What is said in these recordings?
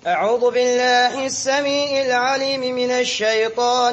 أعوذ بالله السميع العليم من الشيطان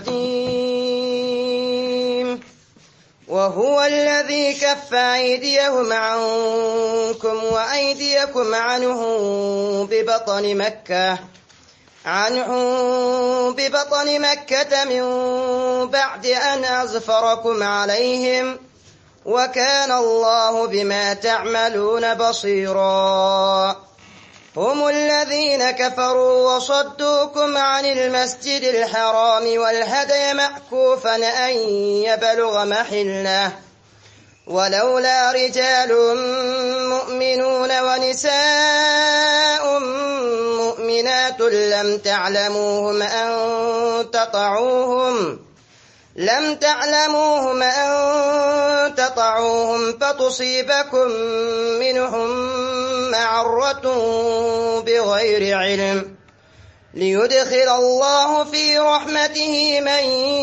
الرجيم وهو الذي كف أيديهم عنكم وأيديكم عنه ببطن مكة عنه ببطن مكة من بعد أن أزفركم عليهم وكان الله بما تعملون بصيرا هم الذين كفروا وصدوكم عن المسجد الحرام والهدي مأكوفا أن يبلغ محله ولولا رجال مؤمنون ونساء مؤمنات لم تعلموهم أن تطعوهم لم تعلموهم أن تطعوهم فتصيبكم منهم معرة بغير علم ليدخل الله في رحمته من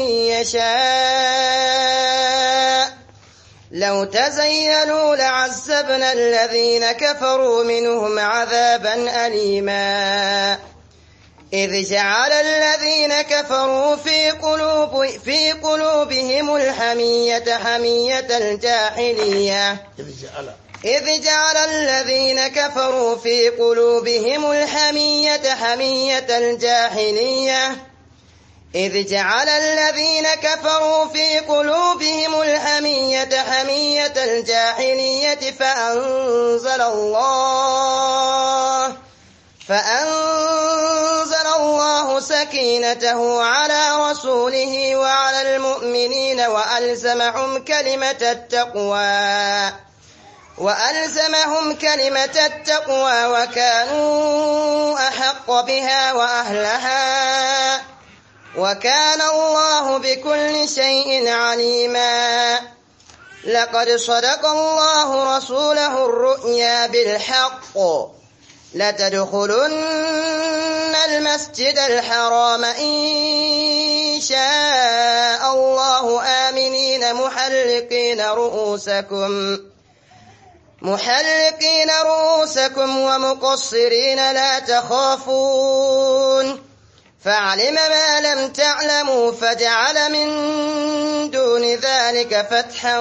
يشاء لو تزيلوا لعذبنا الذين كفروا منهم عذابا أليما إذ جعل الذين كفروا في, قلوب في قلوبهم الحمية حمية الجاحلية إذ جعل إذ جعل الذين كفروا في قلوبهم الحمية حمية الجاحلية إذ جعل الذين كفروا في قلوبهم الحمية حمية الجاحلية فأنزل الله فأنزل الله سكينته على رسوله وعلى المؤمنين وألزمهم كلمة التقوى وألزمهم كلمة التقوى وكانوا أحق بها وأهلها وكان الله بكل شيء عليما لقد صدق الله رسوله الرؤيا بالحق لتدخلن المسجد الحرام إن شاء الله آمنين محلقين رؤوسكم محلقين رؤوسكم ومقصرين لا تخافون فعلم ما لم تعلموا فجعل من دون ذلك فتحا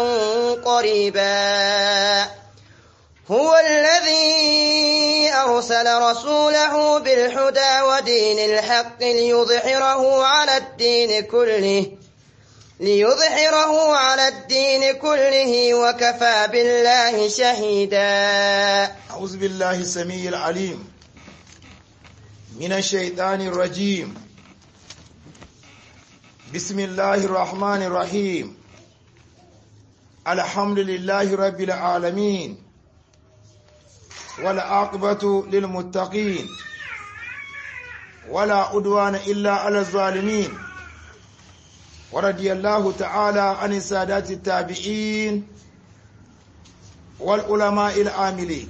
قريبا هو الذي أرسل رسوله بالهدى ودين الحق ليظهره على الدين كله ليظهره على الدين كله وكفى بالله شهيدا أعوذ بالله السميع العليم من الشيطان الرجيم بسم الله الرحمن الرحيم الحمد لله رب العالمين والعاقبة للمتقين ولا عدوان إلا على الظالمين ورضي الله تعالى عن السادات التابعين والعلماء العاملين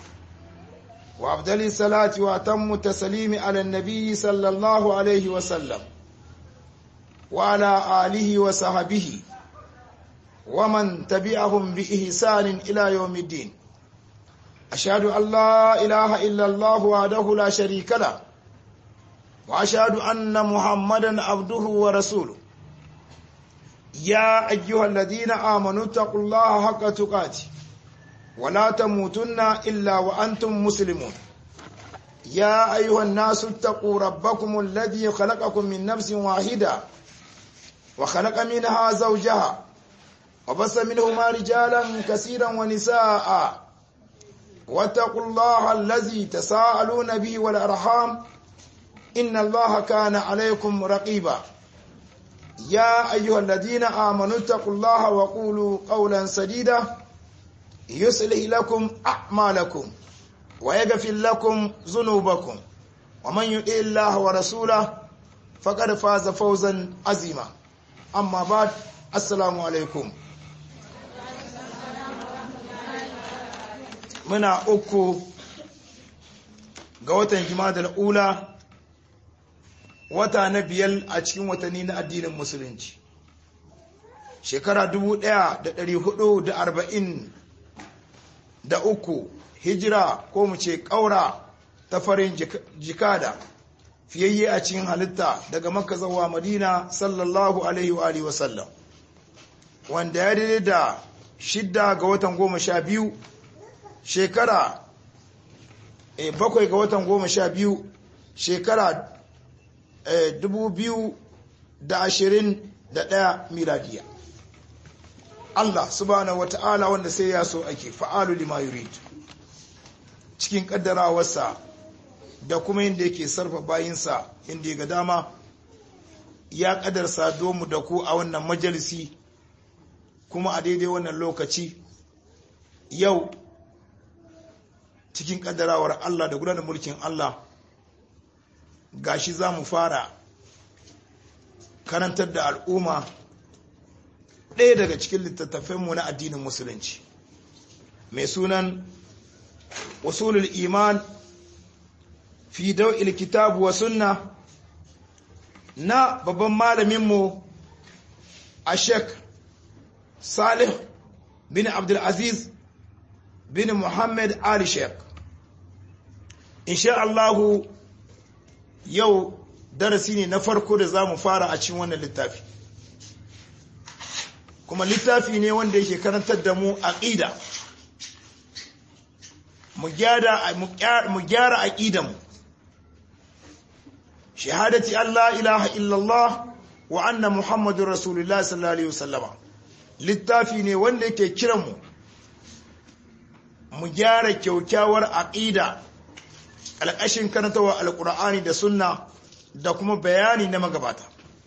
وأفضل الصلاة وأتم التسليم على النبي صلى الله عليه وسلم وعلى آله وصحبه ومن تبعهم بإحسان إلى يوم الدين أشهد أن لا إله إلا الله وحده لا شريك له وأشهد أن محمدا عبده ورسوله يا أيها الذين آمنوا اتقوا الله حق تقاته ولا تموتن إلا وأنتم مسلمون يا أيها الناس اتقوا ربكم الذي خلقكم من نفس واحدة وخلق منها زوجها وبس منهما رجالا كثيرا ونساء واتقوا الله الذي تساءلون به والأرحام إن الله كان عليكم رقيبا يا أيها الذين آمنوا اتقوا الله وقولوا قولا سديدا يصلح لكم أعمالكم ويغفر لكم ذنوبكم ومن يطع الله ورسوله فقد فاز فوزا عظيما أما بعد السلام عليكم muna uku ga watan jimadar ula wata na biyar a cikin watanni na addinin musulunci shekara 1440 da uku hijira ko mu ce ƙaura ta farin jikada fiyayye a cikin halitta daga makka zuwa madina sallallahu alaihi wa alihi wasallam wanda ya daidai da shidda ga watan goma sha biyu shekara e, bakwai ga watan goma sha biyu shekara e, dubu biyu da ashirin da ɗaya miladiya Allah subhanahu wata'ala wanda sai ya so ake fa'alu lima yurid cikin kaddarawarsa da kuma inda yake sarfa bayinsa inda ga dama ya kadarsa domu da ku a wannan majalisi kuma a daidai wannan lokaci yau cikin kaddarawar Allah da gudanar mulkin Allah gashi za mu fara karantar da al'umma ɗaya daga cikin littattafanmu na addinin musulunci mai sunan usulul iman fi dau'il kitabu wa sunna na babban malaminmu a sheik salih bin abdulaziz bin muhammad ali sheik insha Allahu yau darasi ne na farko da za mu fara a cikin wannan littafi kuma littafi ne wanda yake karantar da mu aqida mu gyara mu gyara aqidanmu shahadati Allah ilaha illallah wa anna muhammadur rasulullah sallallahu alaihi wasallam littafi ne wanda yake kiran mu mu gyara kyaukyawar aqida alƙashin karantawa alqur'ani da sunna da kuma bayani na magabata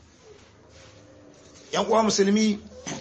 yan uwa musulmi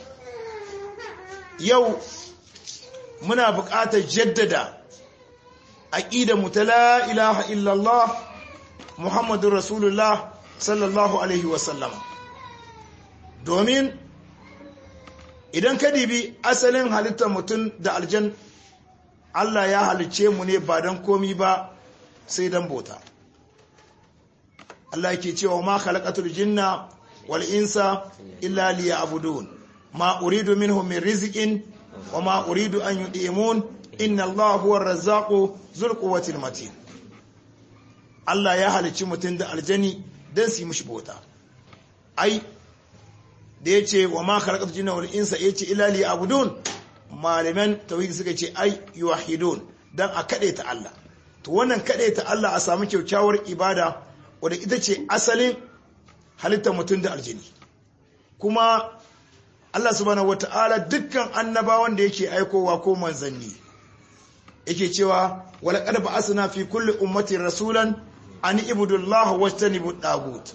yau muna buƙatar jaddada mu ta la ilaha illallah muhammadun rasulullah sallallahu alaihi wasallam domin idan ka dibi asalin halittar mutum da aljan Allah ya halicce mu ne ba don komi ba sai don bota Allah ke cewa ma khalaqatul jinna wal insa illa liya'budun ma uridu minhum min rizqin wa ma uridu an yud'imun inna Allah huwa ar-razzaqu dhul quwwati matin Allah ya halicci mutum da aljani dan su yi mishi bauta ai da yace wa ma khalaqatul jinna wal insa yace illa liya'budun malaman tauhid suka ce ai yuwahidun dan a kade ta Allah to wannan kade ta Allah a samu kyaukyawar ibada wadda ita ce asalin halittar mutum da aljini kuma Allah subhanahu wata'ala dukkan annabawan da yake aikowa ko manzanni yake cewa wala qad ba'athna fi kulli ummatin rasulan an ibudullaha wajtanibu dagut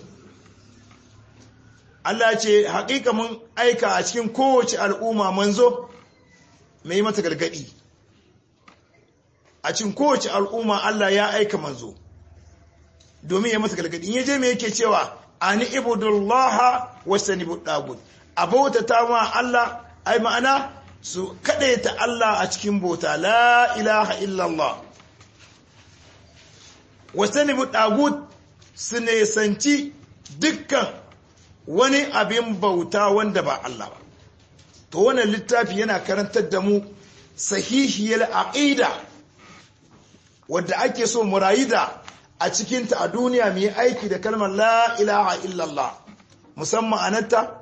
Allah ce haƙiƙa mun aika a cikin kowace al'umma manzo mai mata gargadi a cikin kowace al'umma Allah ya aika manzo domin ya masa gargadi in yaje me yake cewa ani ibudullaha wastanibu dagut abauta ta ma Allah ai ma'ana su ta Allah a cikin bauta la ilaha illallah wastanibu dagut su ne sanci dukkan wani abin bauta wanda ba Allah ba to wannan littafi yana karantar da mu sahihiyar aqida wadda ake so mu rayu da a cikinta a duniya mu yi aiki da kalmar la ilaha illallah musamman anata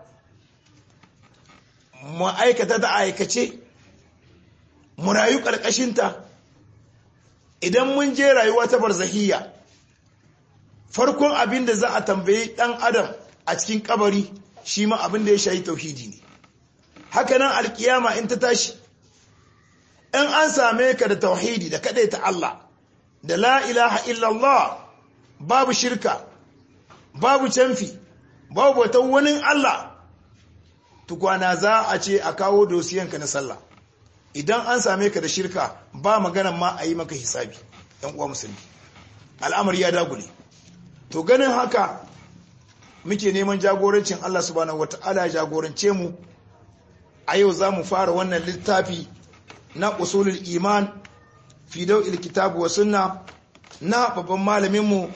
mu aikata da aikace mu rayu ƙarƙashinta idan mun je rayuwa ta barzahiyya farkon abin da za a tambayi ɗan adam a cikin kabari shi ma abin da ya shayi tauhidi ne hakanan alkiyama in ta tashi in an same ka da tauhidi da kaɗai ta Allah da la ilaha illallah babu shirka babu canfi babu bautan wani Allah tukwana za a ce a kawo dosiyanka na sallah idan an same ka da shirka ba maganan ma a yi maka hisabi yan uwa musulmi al'amari ya dagule to ganin haka muke neman jagorancin Allah subhanahu wata'ala jagorance mu a yau za mu fara wannan littafi na usulul iman fi dau'il kitabu wa sunna na babban malaminmu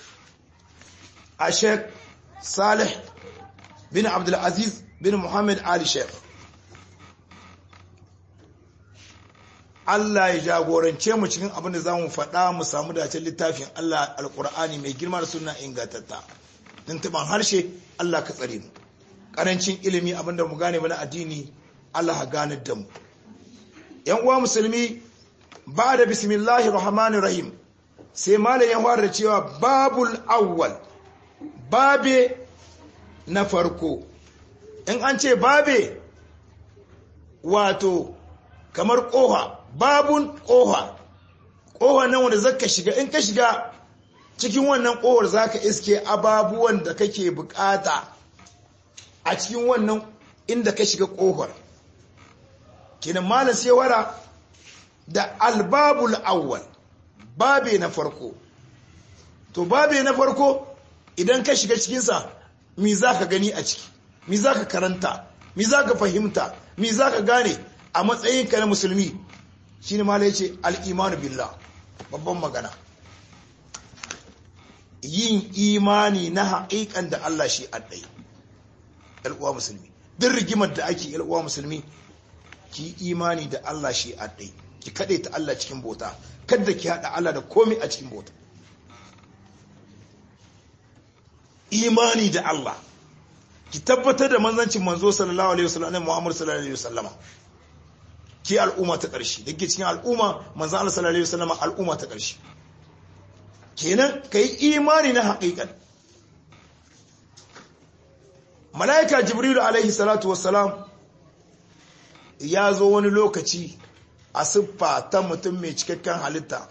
a sheikh salih bin abdulaziz bin muhammad ali sheikh Allah ya jagorance mu cikin abin da zamu faɗa mu samu dacen littafin Allah alqur'ani mai girma da sunna ingantatta tuntuban harshe Allah ka tsare mu karancin ilimi abinda mu gane mana addini Allah ha ganar da mu yan uwa musulmi ba da bismillahir rahmanir rahim sai malam ya fara cewa babul awwal babe na farko in an ce babe wato kamar koha babun koha koha nan wanda zaka shiga in ka shiga cikin wannan kohar zaka iske ababuwan da kake bukata a cikin wannan inda ka shiga kohar kinan malam sai wara da albabul awwal babe na farko to babe na farko idan ka shiga cikinsa mi za ka gani a ciki mi za ka karanta mi za ka fahimta mi za ka gane a matsayinka na musulmi shi ne mala ya ce al'imanu billah babban magana yin imani na haƙiƙan da Allah shi addai ‘yal'uwa musulmi duk rigimar da ake ‘yal'uwa musulmi ki imani da Allah shi addai ki kaɗe ta Allah cikin bota kadda ki haɗa Allah da komi a cikin bota imani da Allah ki tabbatar da manzancin manzo sallallahu alaihi wasallam ne Muhammad sallallahu alaihi wasallama ki al'umma ta ƙarshe da ke cikin al'umma manzon Allah sallallahu alaihi wasallama al'umma ta ƙarshe kenan kai imani na haƙiƙan malaika jibril alaihi salatu wassalam ya zo wani lokaci a siffa ta mutum mai cikakken halitta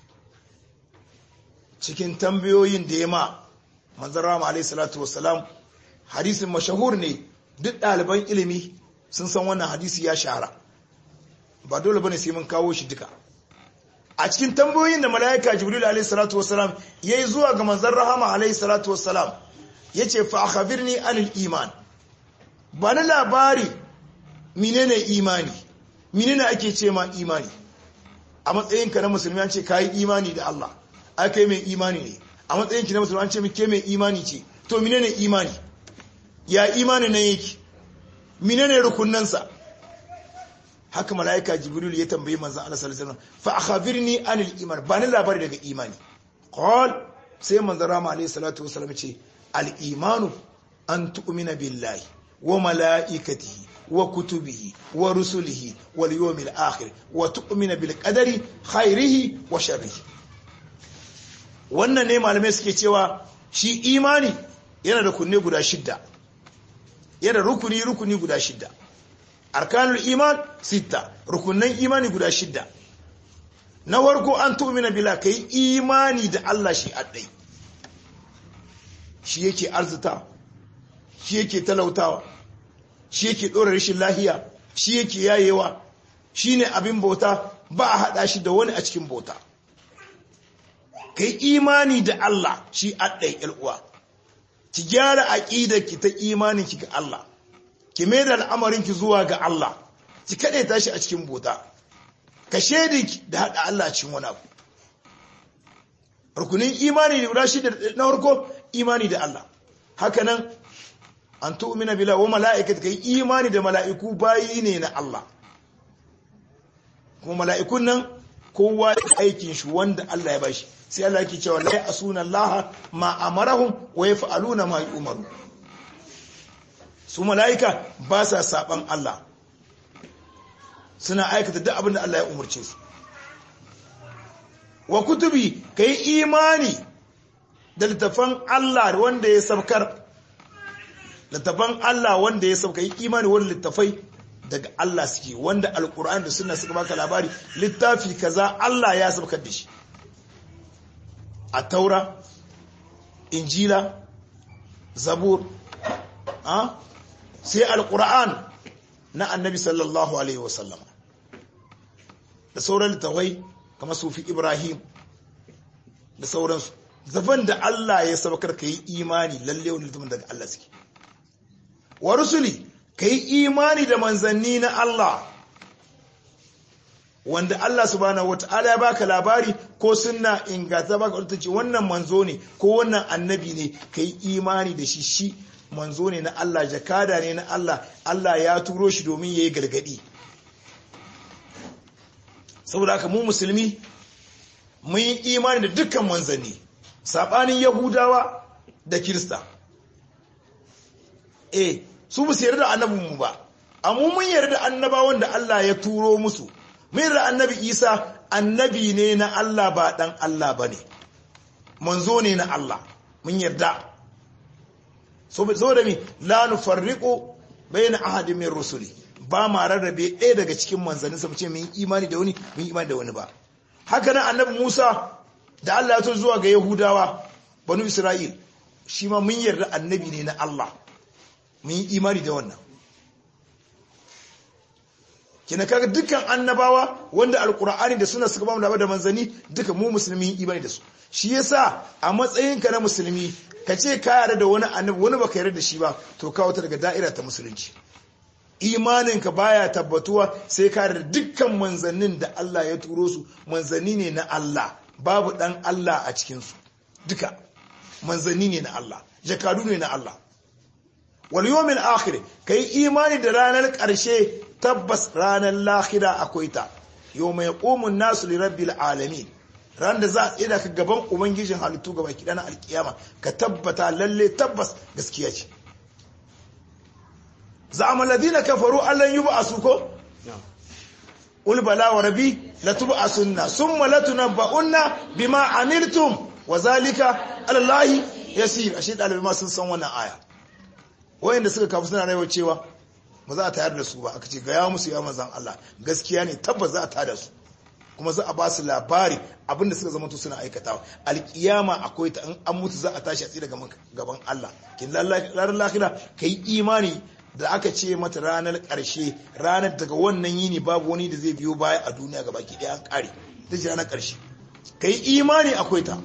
cikin tambayoyin da ya ma manzan rama alaihi salatu wasalam hadisin mashahur ne duk ɗaliban ilimi sun san wannan hadisi ya shahara ba dole bane sai mun kawo shi duka a cikin tambayoyin da mala'ika jibril alaihi salatu wasalam yayi zuwa ga manzan rahama alaihi salatu wasalam yace fa akhbirni anil iman ba na labari menene imani menene ake ce ma imani a matsayinka na musulmi an ce kai imani da Allah ai kai mai imani ne a matsayinki na musulmi an ce ke mai imani ce to menene imani ya imani nan yake menene rukunnansa haka malaika jibril ya tambayi manzon Allah sallallahu alaihi wasallam fa akhbirni anil iman ba ni labari daga imani qal sai manzon rama alaihi salatu wasallam ce al imanu an tu'mina billahi wa malaikatihi wa kutubihi wa rusulihi wal yawmil akhir wa tu'mina bil qadari khairihi wa sharrihi wannan ne malamai suke cewa shi imani yana da kunne guda shidda yana rukuni rukuni guda shidda arkanul iman sita rukunan imani guda shidda na warko an tu'mina bila kai imani da Allah shi addai shi yake arzuta shi yake talautawa shi yake dora rashin lahiya shi yake yayewa shine abin bauta ba a hada shi da wani a cikin bauta kai imani da Allah shi addai uwa ki gyara aqidar ki ta imanin ki ga Allah ki mai da al'amarin ki zuwa ga Allah ki kade tashi a cikin bota ka shedi da hada Allah cikin wani abu rukunin imani da guda shida na farko imani da Allah haka nan an tu'mina bila wa mala'ikati kai imani da mala'iku bayi ne na Allah kuma mala'ikun nan kowa aikin shi wanda Allah ya bashi sai Allah yake cewa la yasuna Allah ma amarahum wa yaf'aluna ma yu'maru su mala'ika ba sa saban Allah suna aikata duk abin da Allah ya umarce su wa kutubi kai imani da littafan Allah wanda ya sabkar littafan Allah wanda ya sabka yi imani wani littafai daga Allah suke wanda alkur'an da suna suka baka labari littafi kaza Allah ya sabkar da shi a taura injila zabur sai alkur'an na annabi sallallahu alaihi wasallam da sauran littafai kamar sufi ibrahim da sauransu zaban da Allah ya sabakar ka yi imani lalle wani littafin daga Allah suke wa rusuli ka yi imani da manzanni na Allah wanda Allah subhanahu wata'ala ya baka labari ko sunna ingata baka wata ce wannan manzo ne ko wannan annabi ne ka yi imani da shi shi manzo ne na Allah jakada ne na Allah Allah ya turo shi domin ya yi gargadi saboda haka mu musulmi mun yi imani da dukkan manzanni sabanin yahudawa da kirista eh su ba su yarda da annabinmu ba amma mun yarda da annabawan da Allah ya turo musu mun yarda annabi Isa annabi ne na Allah ba dan Allah bane manzo ne na Allah mun yarda saboda mi la nufarriqu bayna ahadin min rusuli ba ma rarrabe ɗaya daga cikin manzannin sa ce mun imani da wani mun imani da wani ba haka nan annabi Musa da Allah ya to zuwa ga Yahudawa banu Isra'il shi ma mun yarda annabi ne na Allah mun yi imani da wannan kina kaga dukkan annabawa wanda alkur'ani da suna suka bamu labar da manzanni duka mu musulmi imani da su shi yasa a matsayinka na musulmi ka ce ka yarda da wani annabi wani baka yarda da shi ba to ka wata daga da'ira ta musulunci imaninka baya tabbatuwa sai ka yarda dukkan manzannin da Allah ya turo su manzanni ne na Allah babu dan Allah a cikin su duka manzanni ne na Allah jakadu ne na Allah wal yawmil akhir kai imani da ranar ƙarshe tabbas ranar lahira akwai ta yawma yaqumun nasu li rabbil alamin ran da za a tsira ka gaban ubangijin halittu gaba ki dana alkiyama ka tabbata lalle tabbas gaskiya ce za'ama ladina kafaru allan yub'asu ko qul bala wa rabbi latub'asunna thumma latunabba'unna bima amiltum wa zalika ala allahi yasir ashe dalibai ma sun san wannan aya wayanda suka kafu suna rayuwa cewa ba za a tayar da su ba aka ce gaya musu ya manzan Allah gaskiya ne tabbas za a tada su kuma za a ba su labari abinda suka zama to suna aikatawa alkiyama akwai ta an mutu za a tashi a tsira gaban Allah kin ranar lahira kai imani da aka ce mata ranar karshe ranar daga wannan yini babu wani da zai biyo baya a duniya gaba ki ɗaya an kare ta ce ranar karshe kai imani akwai ta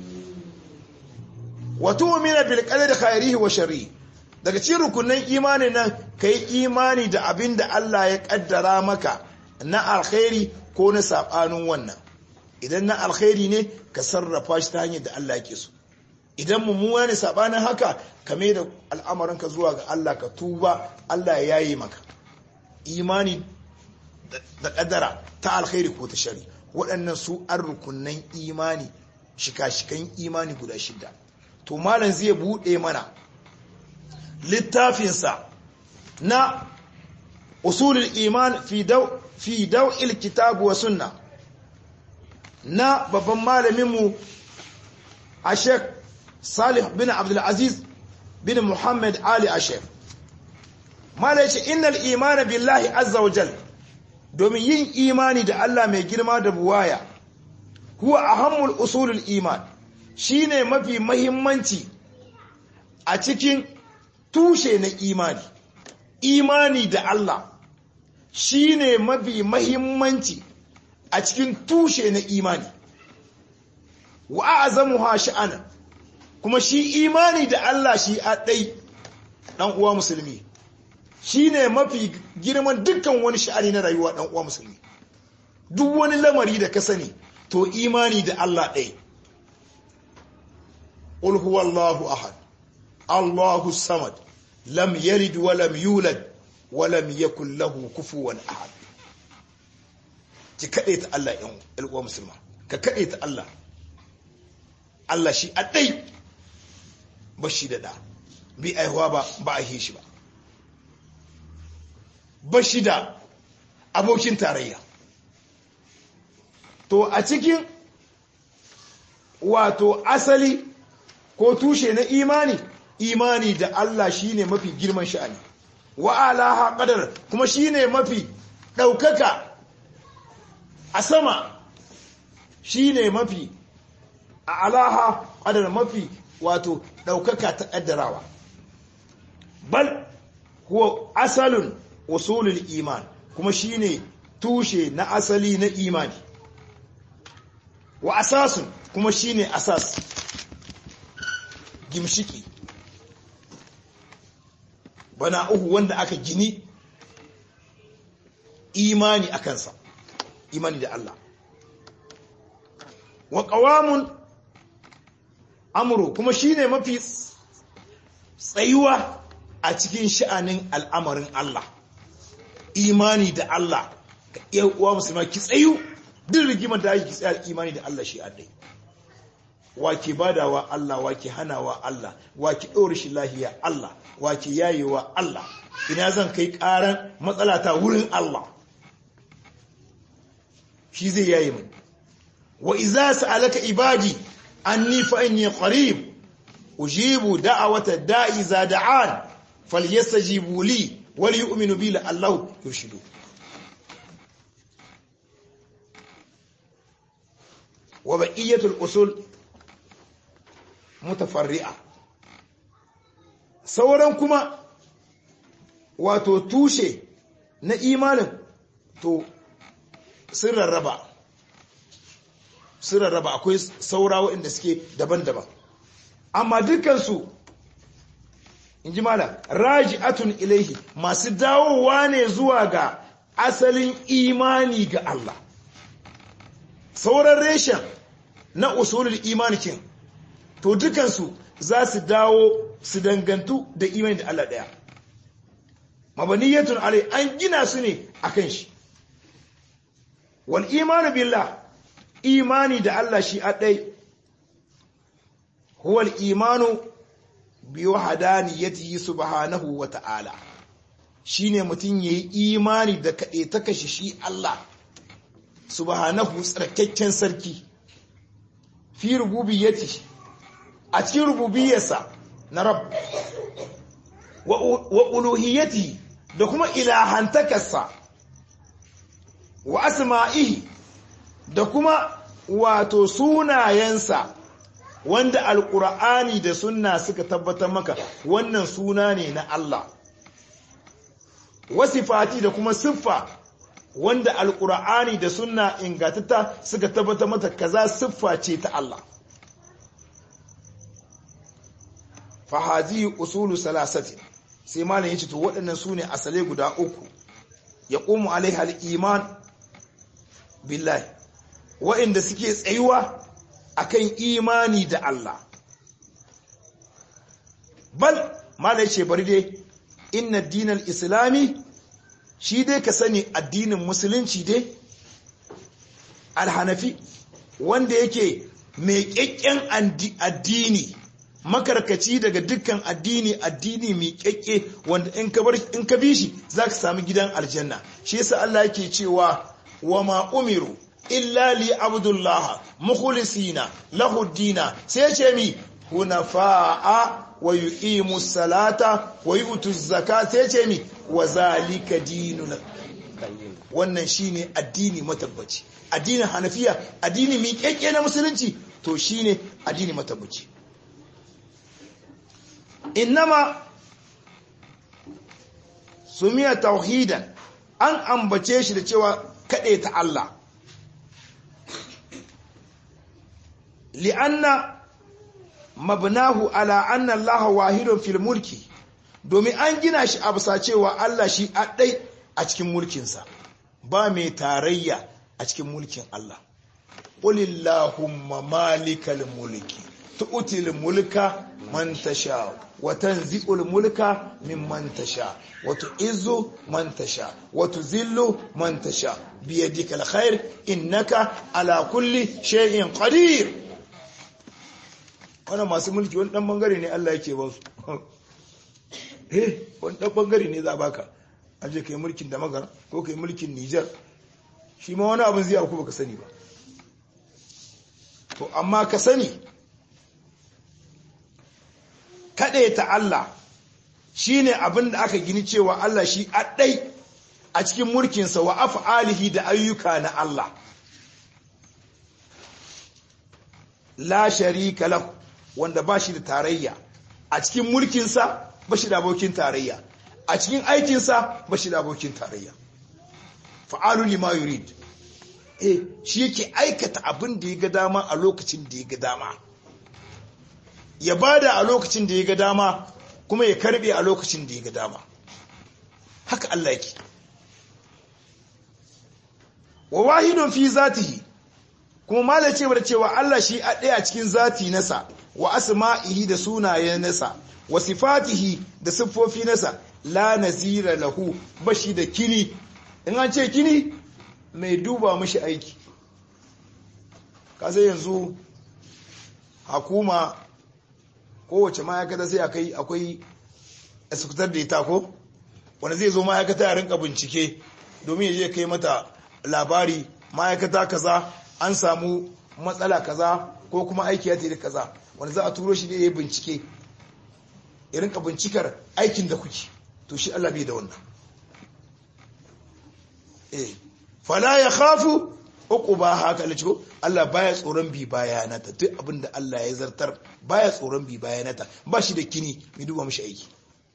wa tu'mina bil qadari khairihi wa sharrihi daga cikin rukunin imani nan ka yi imani da abin da Allah ya kaddara maka na alkhairi ko na saɓanin wannan idan na alkhairi ne ka sarrafa shi ta hanyar da Allah ke so idan mummuna ne saɓanin haka ka mai da al'amarinka zuwa ga Allah ka tuba Allah ya yi maka imani da kaddara ta alkhairi ko ta shari waɗannan su an rukunan imani shika-shikan imani guda shida to malam zai buɗe mana littafinsa na usulul iman fi daw'il kitabu wa sunna na babban malaminmu a sheikh salih bin abdulaziz bin muhammad ali ashef malai ce innal iman billahi azza wa jal domin yin imani da Allah mai girma da buwaya huwa ahammul usulul iman shine mafi mahimmanci a cikin tushe na imani imani da Allah shine mafi mahimmanci a cikin tushe na imani wa azamuha sha'ana kuma shi imani da Allah shi a ɗai ɗan uwa musulmi shine mafi girman dukkan wani sha'ani na rayuwa ɗan uwa musulmi duk wani lamari da ka sani to imani da Allah ɗai qul huwallahu ahad Allahu samad lam yalid wa lam yulad wa lam yakul lahu kufuwan ahad ki kade ta Allah yan uwa musulma ka kade ta Allah Allah shi adai ba shi da da bi aihuwa ba ba a shi ba ba shi da abokin tarayya to a cikin wato asali ko tushe na imani imani da Allah shine mafi girman sha'ani wa alaha qadar kuma shine mafi daukaka a sama shine mafi a alaha qadar mafi wato daukaka ta kaddarawa bal huwa asalun usulul iman kuma shine tushe na asali na imani wa asasun kuma shine asas gimshiki bana uku wanda aka gini imani a kansa imani da Allah wa qawamun amru kuma shine mafi tsayuwa a cikin sha'anin al'amarin Allah imani da Allah ka iya uwa musulma ki tsayu duk rigimar da ake tsaya imani da Allah shi adai wake badawa Allah wake hanawa Allah wake ɗora shi lahiya Allah wake yayewa Allah ina zan kai ƙaran matsala ta wurin Allah shi zai yaye mai wa iza sa'alaka ibadi anni fa inni qarib ujibu da'awata da'i za da'an falyastajibu li wal yu'minu bi la'allahu yurshidu wa baqiyatul usul mutafarri'a sauran kuma wato tushe na imanin to sun rarraba sun rarraba akwai saura waɗanda suke daban-daban amma dukansu in ji mala raji'atun ilaihi masu dawowa ne zuwa ga asalin imani ga Allah sauran reshen na usulul imanikin to dukansu za su dawo su dangantu da imani da Allah ɗaya mabaniyatun alai an gina su ne akan shi wal imanu billah imani da Allah shi adai huwa al imanu bi wahdaniyatihi subhanahu wa ta'ala shine mutun yayi imani da kade ta kashi shi Allah subhanahu tsarkakken sarki fi rububiyyati a cikin rububiyarsa na rabb wa uluhiyyati da kuma ilahantakarsa wa asma'ihi da kuma wato sunayensa wanda alkur'ani da sunna suka tabbatar maka wannan suna ne na Allah wasifati da kuma siffa wanda alkur'ani da sunna ingatata suka tabbatar mata kaza siffa ce ta Allah fahazi usulu salasati sai malam yace to waɗannan sune asale guda uku yaqumu alaiha al-iman billahi wa'inda suke tsayuwa akan imani da Allah bal malai ce bari dai inna dinal islami shi dai ka sani addinin musulunci dai alhanafi wanda yake mai kyakken addini makarkaci daga dukkan addini addini mai kyakke wanda in ka bi shi za ka sami gidan aljanna shi yasa Allah yake cewa wa ma umiru illa li abdullah mukhlisina lahu dina sai ce mi hunafa'a wa yuqimu salata wa yu'tu zakata sai ce mi wa zalika dinul wannan shine addini matabbaci addinin hanafiya addini mi kekke na musulunci to shine addini matabbaci innama sumiya tauhidan an ambace shi da cewa kaɗe ta Allah li'anna mabnahu ala anna Allah wahidun fil mulki domin an gina shi a bisa cewa Allah shi ɗai a cikin mulkinsa ba mai tarayya a cikin mulkin Allah qulillahumma malikal mulki tu'til mulka man tasha wa tanzi'ul mulka mimman tasha wa tu'izzu man tasha wa tuzillu man tasha biyadika alkhair innaka ala kulli shay'in qadir wannan masu mulki wani dan bangare ne Allah yake ba su eh wani dan bangare ne za baka aje kai mulkin da magana ko kai mulkin Niger shi ma wani abin zai auku baka sani ba to amma ka sani kaɗe ta Allah shi ne abin da aka gini cewa Allah shi ɗai a cikin mulkinsa wa af'alihi da ayyuka na Allah la sharika lahu wanda ba shi da tarayya a cikin mulkinsa ba shi da abokin tarayya a cikin aikinsa ba shi da abokin tarayya fa'alu lima yurid eh shi yake aikata abin da ya ga dama a lokacin da ya ga dama ya bada a lokacin da ya ga dama kuma ya karbe a lokacin da ya ga dama haka Allah yake wa wahidun fi zatihi kuma malai ce da cewa Allah shi a ɗaya cikin zati nasa wa asma'ihi da sunayen nasa wa sifatihi da siffofi nasa la nazira lahu bashi da kini in an ce kini mai duba mashi aiki ka sai yanzu hakuma kowace ma'aikata sai akai akwai eskutar da ita ko wanda zai zo ma'aikata ya rinka bincike domin ya je kai mata labari ma'aikata kaza an samu matsala kaza ko kuma aiki ya tafi kaza wanda za a turo shi ne ya bincike ya rinka bincikar aikin da kuke to shi Allah bai da wannan eh fala ya khafu uquba haka Allah ko Allah baya tsoron bi bayanata duk abinda Allah ya zartar baya tsoron bi bayanata ba shi da kini mai duba mishi aiki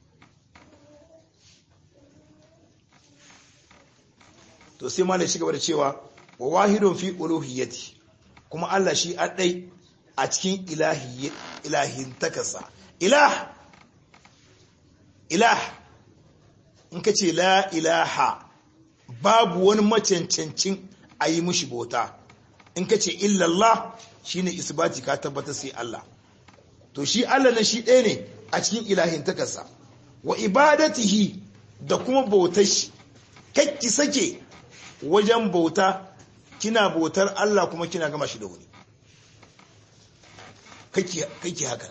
to sai malai shi gaba da cewa wa wahidun fi uluhiyyati kuma Allah shi adai a cikin ilahi ilahin takasa ilah ilah in ka ce la ilaha babu wani macancancin a yi mushi bauta in ka ce illallah shi ne isbati ka tabbata sai Allah to shi Allah na shi ɗaya ne a cikin ilahin takarsa wa ibadatihi da kuma bautar shi kakki sake wajen bauta kina bautar Allah kuma kina gama shi da wani kakki haka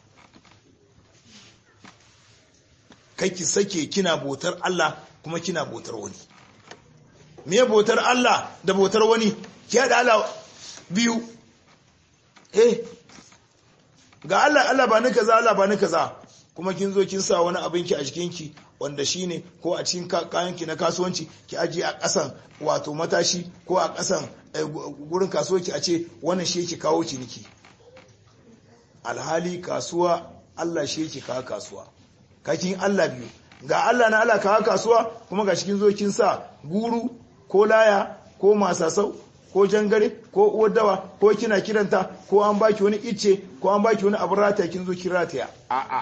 kakki sake kina bautar Allah kuma kina bautar wani me bautar Allah da bautar wani ki haɗa Allah biyu eh ga Allah Allah ba ni kaza Allah ba ni kaza kuma kin zo kin sa wani abinki a jikinki wanda shine ko a cikin kayanki na kasuwanci ki ajiye a ƙasan wato matashi ko a ƙasan gurin kasuwanci a ce wannan shi yake kawo ciniki alhali kasuwa Allah shi yake kawo kasuwa kakin Allah biyu ga Allah na Allah kawo kasuwa kuma ga cikin zo kin sa guru ko laya ko masasau ko jangare ko uwar dawa ko kina kiranta ko an baki wani icce ko an baki wani abu rataya kin zo kin rataya a'a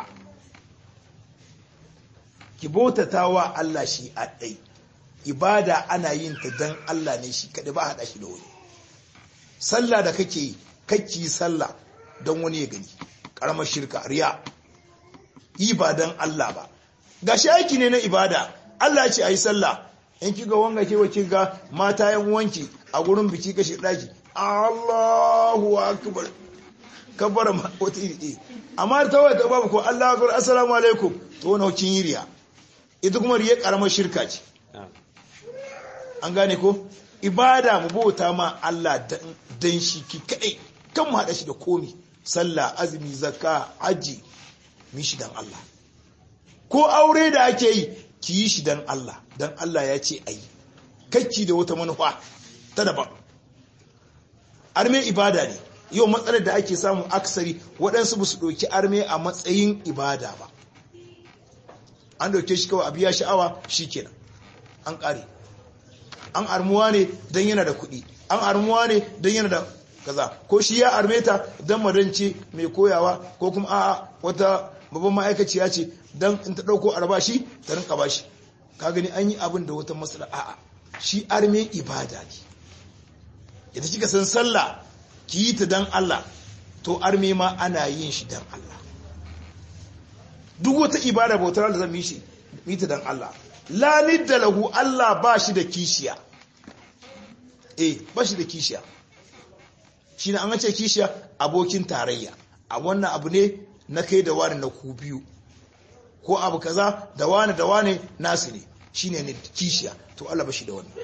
ki bautata wa Allah shi a ɗai ibada ana yin ta dan Allah ne shi kaɗai ba haɗa shi da wani sallah da kake yi kakki sallah don wani ya gani ƙaramar shirka riya yi ba don Allah ba gashi aiki ne na ibada Allah ce a yi sallah in kiga wanga ke wace ga mata yan wanki a gurin biki kashi daki Allahu akbar kabbara ma wata iri amma ta wata babu ko Allahu akbar assalamu alaikum to wannan kin yi riya ita kuma riya karamar shirka ce an gane ko ibada mu bauta ma Allah dan shi ki kadai kan mu hada shi da komi sallah azumi zakka haji mi shi dan Allah ko aure da ake yi ki yi shi dan Allah dan Allah ya ce ayi kakki da wata manufa ta daban arme ibada ne yau matsalar da ake samu aksari waɗansu ba su ɗauki arme a matsayin ibada ba an ɗauke shi kawai a biya sha'awa shi kenan an ƙare an armuwa ne don yana da kuɗi an armuwa ne don yana da kaza ko shi ya arme ta don madance mai koyawa ko kuma a wata babban ma'aikaciya ce don in ta ɗauko albashi ta rinka bashi ka gani an yi abin da wata matsala a'a shi arme ibada ne idan kika san sallah ki yi ta dan Allah to arme ma ana yin shi dan Allah duk wata ibada bautar da zan yi shi yi ta dan Allah la nidda lahu Allah ba shi da kishiya eh ba shi da kishiya shi ne an ce kishiya abokin tarayya a wannan abu ne na kai da wani na ku biyu ko abu kaza da wani da wani nasu ne shine ne kishiya to Allah ba shi da wani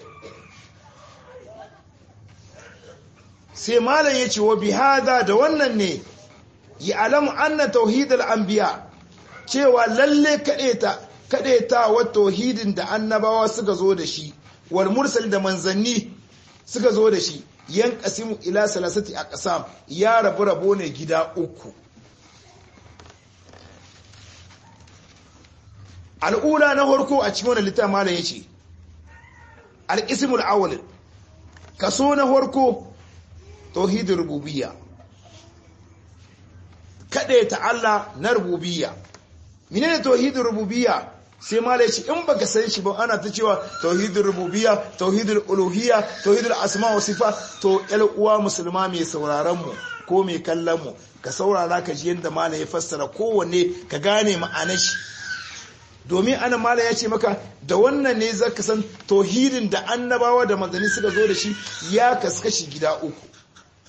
sai malam ya ce wa bihada da wannan ne ya alamu anna tauhidul anbiya cewa lalle kadeta kadeta wa tauhidin da annabawa suka zo da shi wal mursal da manzanni suka zo da shi yan qasimu ila salasati aqsam ya rabu rabo ne gida uku al'ula na harko a cikin wannan littafin malam yace al-ismul awwal kaso na harko tauhidin rububiyya kada ta Allah na rububiyya menene tauhidin rububiyya sai malai ce in baka san shi ba ana ta cewa tauhidin rububiyya tauhidul uluhiyya tauhidul asma wa sifa to yal uwa musulma mai sauraron mu ko mai kallon mu ka saurara ka ji yanda malai ya fassara kowanne ka gane ma'anar shi domin ana malai ya ce maka da wannan ne zaka san tauhidin da annabawa da manzanni suka zo da shi ya kaskashi gida uku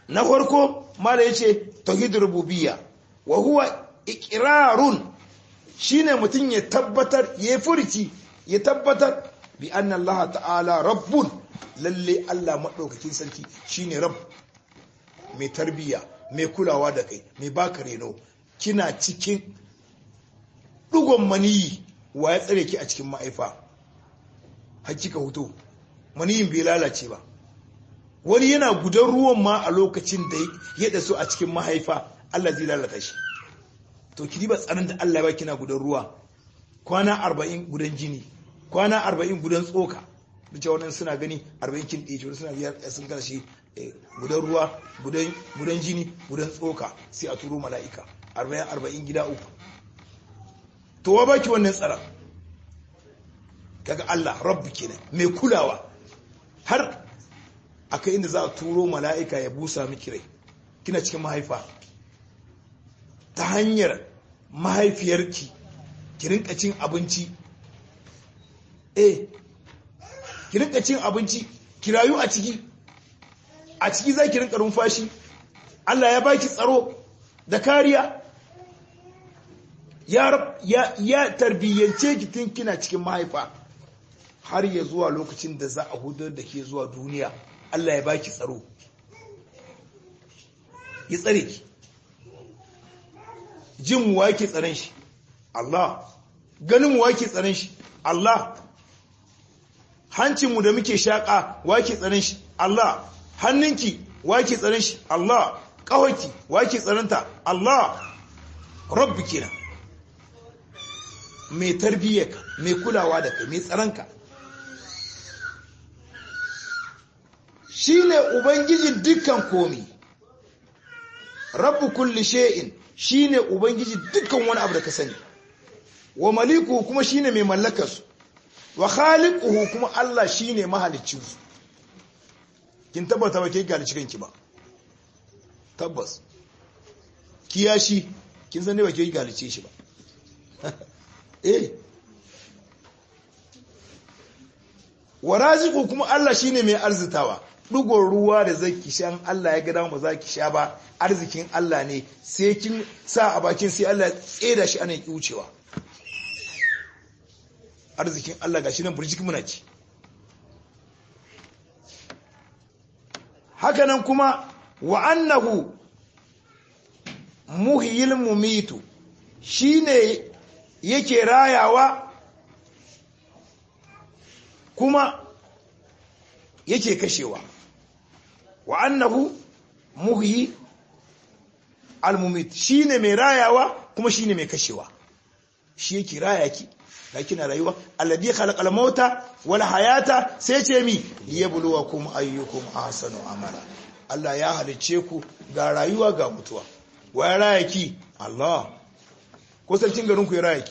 na farko mala yace tauhidur rububiyya wa huwa iqrarun shine mutum ya tabbatar ya furci ya tabbatar bi anna Allah ta'ala rabbun lalle Allah madaukakin sarki shine rabb mai tarbiya mai kulawa da kai mai baka reno kina cikin dugon maniyi wa ya tsare ki a cikin ma'aifa hakika hutu maniyin bai lalace ba wani yana gudan ruwan ma a lokacin da ya dasu a cikin mahaifa Allah zai lalata shi to ki ba tsarin da Allah ba kina gudan ruwa kwana 40 gudan jini kwana 40 gudan tsoka duk wannan suna gani 40 kin ɗaya suna biyar sun kana shi gudan ruwa gudan jini gudan tsoka sai a turo mala'ika 40 40 gida uku to wa baki wannan tsara kaga Allah rabbi kenan mai kulawa har akai inda za a turo mala'ika ya busa miki rai kina cikin mahaifa ta hanyar mahaifiyarki ki rinka cin abinci eh ki rinka cin abinci ki rayu a ciki a ciki za ki rinka rumfashi Allah ya baki tsaro da kariya ya, ya, ya tarbiyyance ki tun kina cikin mahaifa har ya zuwa lokacin da za a hudar da ke zuwa duniya Allah ya baki tsaro ya tsare ki jin mu wake tsaron shi Allah ganin mu wake tsaron shi Allah hancin mu da muke shaka wake tsaron shi Allah hannunki wake tsaron shi Allah kawaki wake tsaronta Allah rabbi kenan mai tarbiyyarka mai kulawa da kai mai tsaronka shine ubangijin dukkan komi rabbu kulli shay'in shine ubangiji dukkan wani abu da ka sani wa maliku kuma shine mai mallakar su wa khaliquhu kuma Allah shine mahaliccin su kin tabbata ba ke galici kanki ba tabbas kiyashi kin san ne ba ke galice shi ba eh wa raziqu kuma Allah shine mai arzitawa dugon ruwa da zaki shan Allah ya gada ba za ki sha ba arzikin Allah ne sai kin sa a bakin sai Allah tseda shi ana ki wucewa arzikin Allah gashi nan burjik muna ci hakanan kuma wa annahu muhyil mumitu shine yake rayawa kuma yake kashewa wa annahu muhyi almumit shine mai rayawa kuma shine mai kashewa shi yake raya ki ga kina rayuwa alladhi khalaqal mauta wal hayata sai ce mi liyabluwakum ayyukum ahsanu amala Allah ya halice ku ga rayuwa ga mutuwa wa ya raya ki Allah ko sarkin garin ku ya raya ki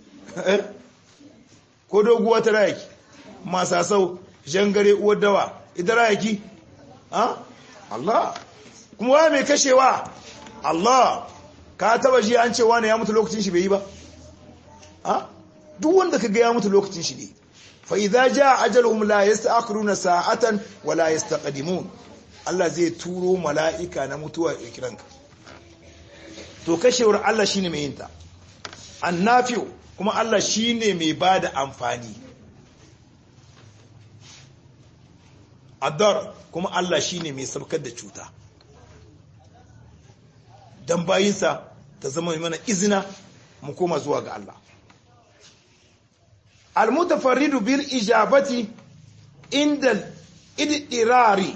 ko doguwa ta raya ki masasau jangare uwar dawa idan raya ki ha Allah kuma wa mai kashewa Allah ka taba ji an ce wani ya mutu lokacin shi bai yi ba ha duk wanda ka ga ya mutu lokacin shi ne fa idza jaa ajaluhum la yasta'khiruna sa'atan wa la yastaqdimun Allah zai turo mala'ika na mutuwa ya kiranka to kashewar Allah shine mai yinta annafi'u kuma Allah shine mai bada amfani adar kuma Allah shine mai saukar da cuta dan bayinsa ta zama mana izina mu koma zuwa ga Allah almutafarridu bil ijabati inda idirari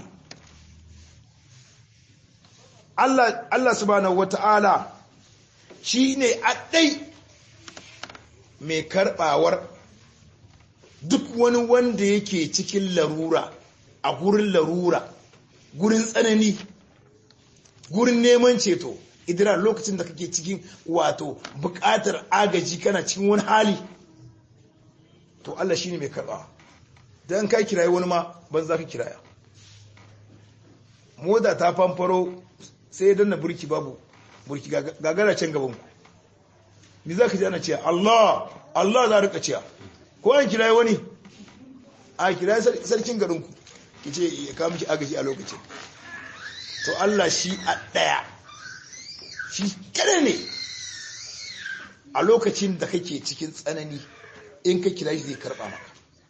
Allah Allah subhanahu wata'ala shine addai mai karbawar duk wani wanda yake cikin larura a gurin larura gurin tsanani gurin neman ceto idira lokacin da kake cikin wato bukatar agaji kana cikin wani hali to Allah shine mai karba dan kai kirayi wani ma ban za ka kiraya moda ta fanfaro sai dan na burki babu burki gagara can gaban ku me za ka ji ana cewa Allah Allah za rika cewa ko an kirayi wani a kirayi sarkin garin ku kice ya kawo miki agaji a lokacin to Allah shi a ɗaya shi kada ne a lokacin da kake cikin tsanani in ka kira shi zai karɓa maka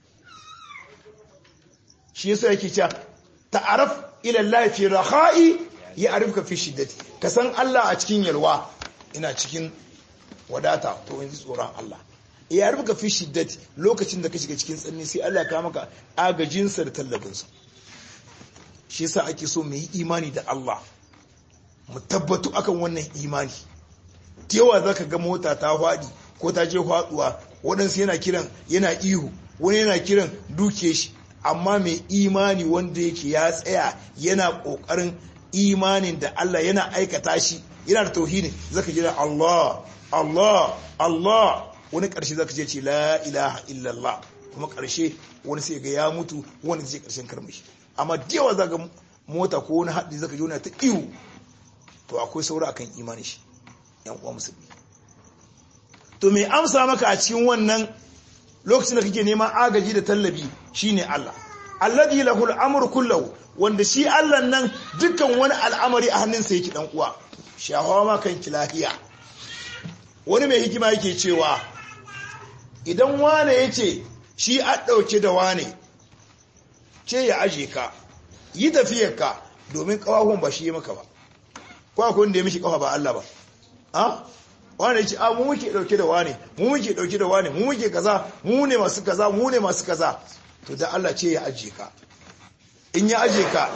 shi yasa yake cewa ta'araf ila Allah fi raha'i ya arifka fi shiddati ka san Allah a cikin yalwa ina cikin wadata to yanzu tsoron Allah ya arifka fi shiddati lokacin da ka shiga cikin tsanani sai Allah ya kawo maka agajinsa da tallabinsa shi yasa ake so mu yi imani da Allah mu tabbatu akan wannan imani yawa zaka ga mota ta faɗi ko ta je faɗuwa waɗansu yana kiran yana ihu wani yana kiran duke shi amma mai imani wanda yake ya tsaya yana ƙoƙarin imanin da Allah yana aikata shi yana da tauhidi zaka jira Allah Allah Allah wani ƙarshe zaka je ce la ilaha illallah kuma ƙarshe wani sai ga ya mutu wani zai ƙarshen karmashi amma da yawa zaka mota ko wani haɗi zaka jona ta ihu to akwai saura akan imani shi yan uwa musulmi to mai amsa maka a cikin wannan lokacin da kake neman agaji da tallabi shine Allah alladhi lahul amru kullahu wanda shi Allah nan dukkan wani al'amari a hannunsa yake dan uwa shahawa ma kan lafiya wani mai hikima yake cewa idan wane yace shi a dauke da wane ce ya aje ka yi tafiyar ka domin kawahun ba shi maka ba ko akwai wanda ya mishi kafa ba Allah ba ha wane ya ce a mu muke dauke da wane mu muke dauke da wane mu muke kaza mu ne masu kaza mu ne masu kaza to da Allah ce ya aje ka in ya aje ka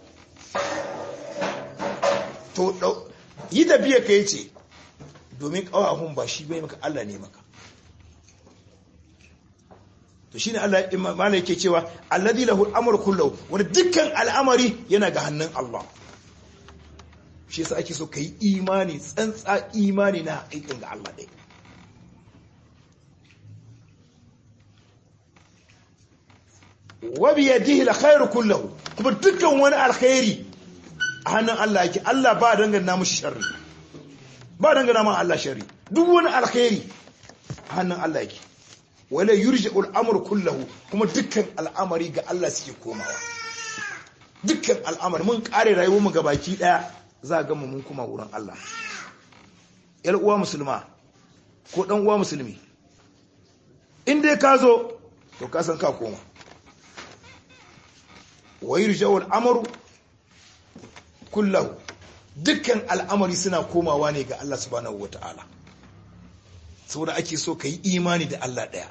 to yi da biya ka yace domin kawahun ba shi bai maka Allah ne maka to shine Allah imama yake cewa alladhi lahu al-amru kullu wanda dukkan al'amari yana ga hannun Allah shi yasa ake so ka yi imani tsantsa imani na aikin ga Allah ɗai wabi ya dihi khairu kullahu kuma dukkan wani alkhairi a hannun Allah yake Allah ba dangana mushi sharri ba dangana ma Allah sharri duk wani alkhairi a hannun Allah yake wala yurja'ul amr kullahu kuma dukkan al'amari ga Allah suke komawa dukkan al'amari mun kare rayuwar mu gabaki daya za a gama mun kuma wurin Allah ‘yar uwa musulma ko ɗan uwa musulmi in dai ka zo to ka san ka koma wai rijawar amaru kullahu dukkan al'amari suna komawa ne ga Allah subhanahu wa ta'ala saboda ake so ka yi imani da Allah ɗaya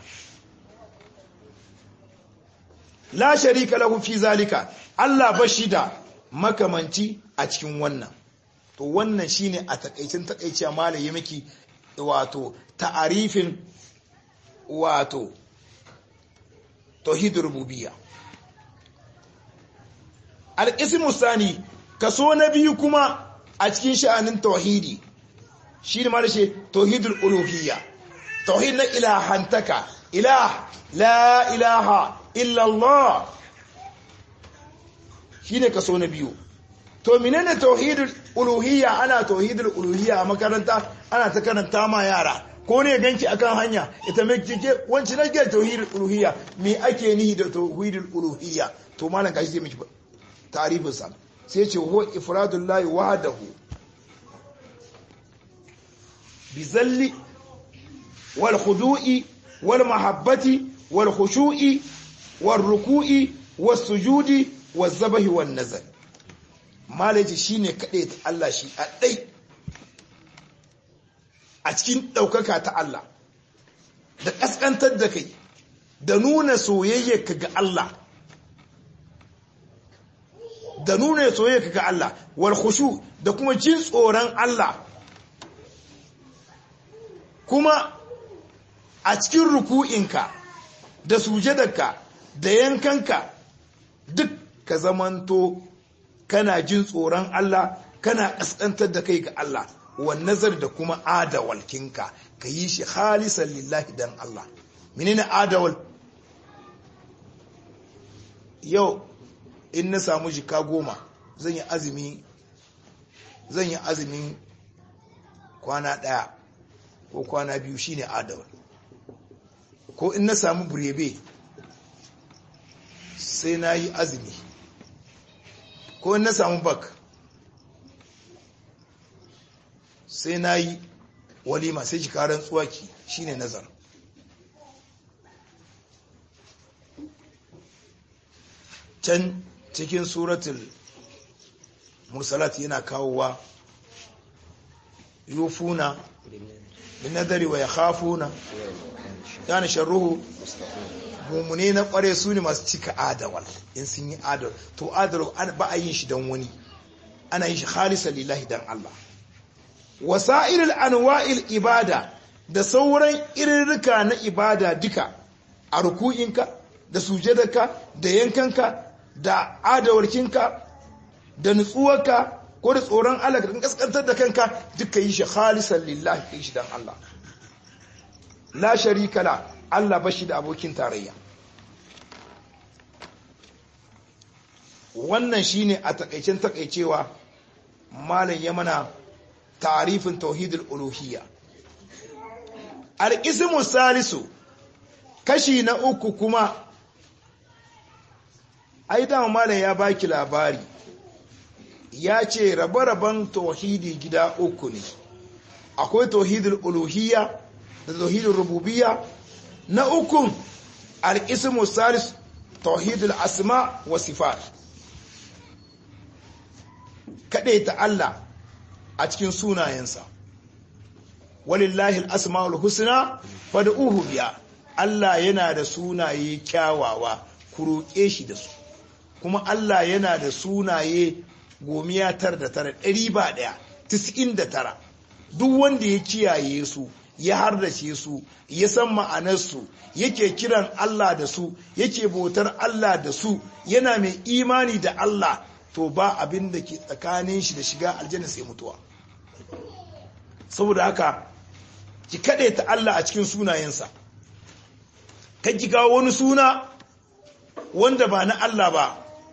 la sharika lahu fi zalika Allah bashi da makamanci a cikin wannan to wannan shine a takaicin takaici malai ya miki wato ta'arifin wato tauhidur rububiyya al-ismu sani kaso na biyu kuma a cikin sha'anin tauhidi shine malai shi tauhidul uluhiyya tauhid na ilahantaka ilah la ilaha illa Allah shine kaso na biyu to menene tauhidul uluhiyya ana tauhidul uluhiyya a makaranta ana ta karanta ma yara ko ne ganki akan hanya ita mai kike wanci na ga tauhidul uluhiyya me ake nihi da tauhidul uluhiyya to malam kashi zai miki tarifin sa sai ce huwa ifradul lahi wahdahu bizalli wal khudu'i wal mahabbati wal khushu'i wal ruku'i was sujudi was zabahi wan nazar malaji shi ne kaɗai ta Allah shi a ɗai a cikin ɗaukaka ta Allah da ƙasƙantar da kai da nuna soyayyarka ga Allah da nuna soyayyarka ga Allah wal khushu da kuma jin tsoron Allah kuma a cikin ruku'inka da sujadarka da yankanka duk ka zamanto kana jin tsoron Allah kana ƙasƙantar da kai ga Allah wa nazar da kuma adawalkinka ka yi shi halisan lillahi dan Allah menene adawal yau in na samu jika goma zan yi azumi zan yi azumin kwana ɗaya ko kwana biyu shine adawal ko in na samu burebe sai na yi azumi ko in na samu bak sai na yi walima sai ki karan tsuwaki shine nazar can cikin suratul mursalat yana kawowa yufuna bin nadari wa yakhafuna yana sharruhu mumune na kware su ne masu cika adawal in sun yi adawal to adawal ba a yin shi don wani ana yin shi khalisa lillahi dan Allah wasa'ilul anwa'il ibada da sauran irirrika na ibada duka a ruku'inka da sujadarka da yankanka da adawarkinka da nutsuwarka ko da tsoron Allah da kaskantar da kanka duka yi shi khalisan lillahi kai shi dan Allah la sharika la Allah bashi da abokin tarayya wannan shine a takaicen takaicewa malam ya mana tarifin tauhidul uluhiyya al-ismu salisu kashi na uku kuma ai dama malam ya baki labari ya ce rabe-raben tauhidi gida uku ne akwai tauhidul uluhiyya da tauhidul rububiyya na ukun al-ismu salis tauhidul asma wa sifat ta Allah a cikin sunayensa walillahi al-asmaul husna fad'uhu biya Allah yana da sunaye kyawawa ku roƙe shi da su kuma Allah yana da sunaye gomiya tar da tara ɗari ba ɗaya tis'in da tara duk wanda ya kiyaye su ya hardace su ya san ma'anarsu yake kiran Allah da su yake bautar Allah da su yana mai imani da Allah to ba abin da ke tsakanin shi da shiga aljanna sai mutuwa saboda haka ki kaɗe ta Allah a cikin sunayensa kan ki kawo wani suna wanda ba na Allah ba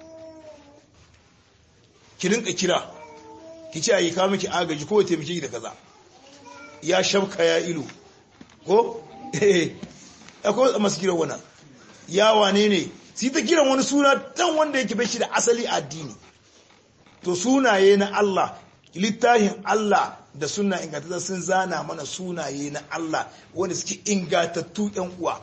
ki rinka kira ki ce ayi kawo miki agaji ko taimake ki da kaza ya shabka ya ilu ko eh akwai masu kiran wannan ya wane ne sai ta kiran wani suna dan wanda yake bai shi da asali addini to sunaye na Allah littafin Allah da suna ingantattu sun zana mana sunaye na Allah wanda suke ingantattu yan uwa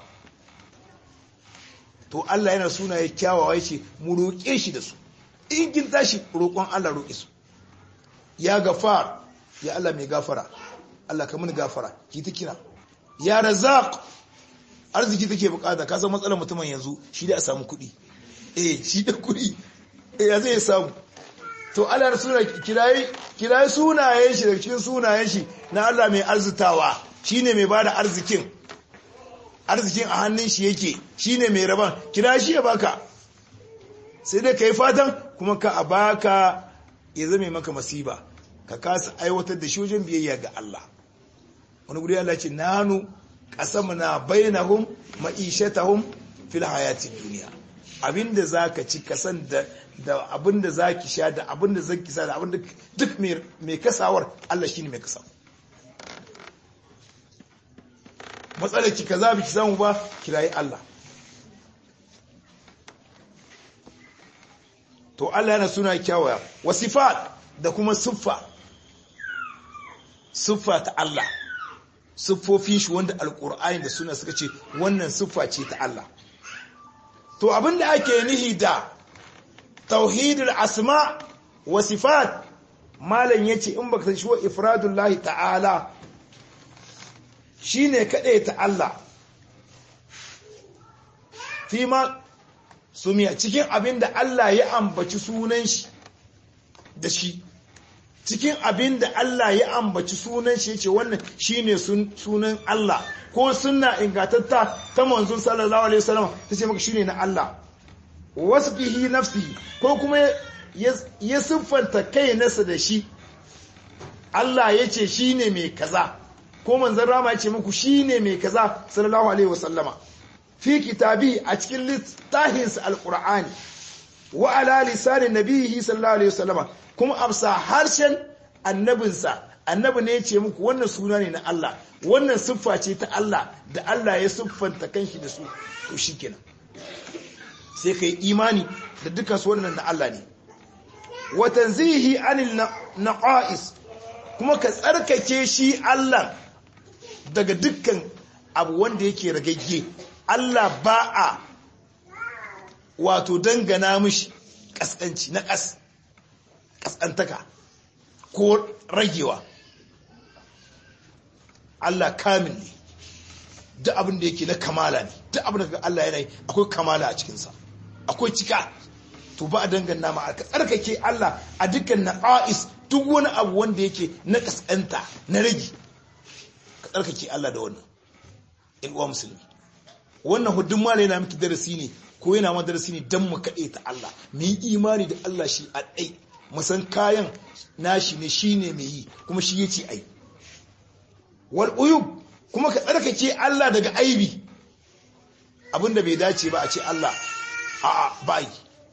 to Allah yana sunaye kyawawa yace mu roƙe shi da su in kin tashi roƙon Allah roƙe su ya gafar ya Allah mai gafara Allah ka mini gafara ki ta kira ya razaq arziki take bukata ka san matsalar mutumin yanzu shi da a samu kuɗi eh shi da kuɗi eh ya zai samu to Allah ya suna kirayi kirayi sunayen shi daga cikin sunayen shi na Allah mai arzitawa shine mai bada arzikin arzikin a hannun shi yake shine mai raban kira shi ya baka sai dai kai fatan kuma ka a baka ya zame maka masiba ka kasa aiwatar da shi wajen biyayya ga Allah wani guri Allah ce nanu qasamna bainahum ma'ishatahum fil hayati dunya abinda zaka ci kasan da da abinda zaki sha da abinda zaki sa da abinda duk mai kasawar Allah shine mai kasawa matsalar ki kaza biki samu ba kirayi Allah to Allah yana suna kyawaya wasifat da kuma siffa siffa ta Allah siffofin shi wanda alkur'ani da suna suka ce wannan siffa ce ta Allah to abinda ake nihi da tauhidul asma wa sifat malam yace in baka san shi wa ifradullahi ta'ala shine kaɗai ta Allah fima sumiya cikin abin da Allah ya ambaci sunan shi da shi cikin abin da Allah ya ambaci sunan shi yace wannan shine sunan Allah ko sunna ingatatta ta manzon sallallahu alaihi wasallam tace maka shine na Allah wasfihi nafsihi ko kuma ya siffanta kai nasa da shi Allah yace shine mai kaza ko manzon rama yace muku shine mai kaza sallallahu alaihi wasallama fi kitabi a cikin littafinsa alqur'ani wa ala lisanin nabihi sallallahu alaihi wasallama kuma amsa harshen annabinsa annabi ne ya ce muku wannan suna ne na Allah wannan siffa ce ta Allah da Allah ya siffanta kanshi da su to shikenan sai kai imani da dukkan su wannan da Allah ne wa tanzihi anil naqais kuma ka tsarkake shi Allah daga dukkan abu wanda yake ragagge Allah ba a wato dangana mishi kaskanci na kas kaskantaka ko ragewa Allah kamil ne duk abin da yake na kamala ne duk abin da Allah yana yi akwai kamala a cikinsa akwai cika to ba a dangana ma ka tsarkake Allah a dukkan naqais duk wani abu wanda yake na kaskanta na rage ka tsarkake Allah da wannan in uwa musulmi wannan hudun mala yana miki darasi ne ko yana ma darasi ne dan mu kaɗe ta Allah mu yi imani da Allah shi a ɗai mu san kayan nashi ne shine mai yi kuma shi yace ai wal uyub kuma ka tsarkake Allah daga aibi abinda bai dace ba a ce Allah a'a ba yi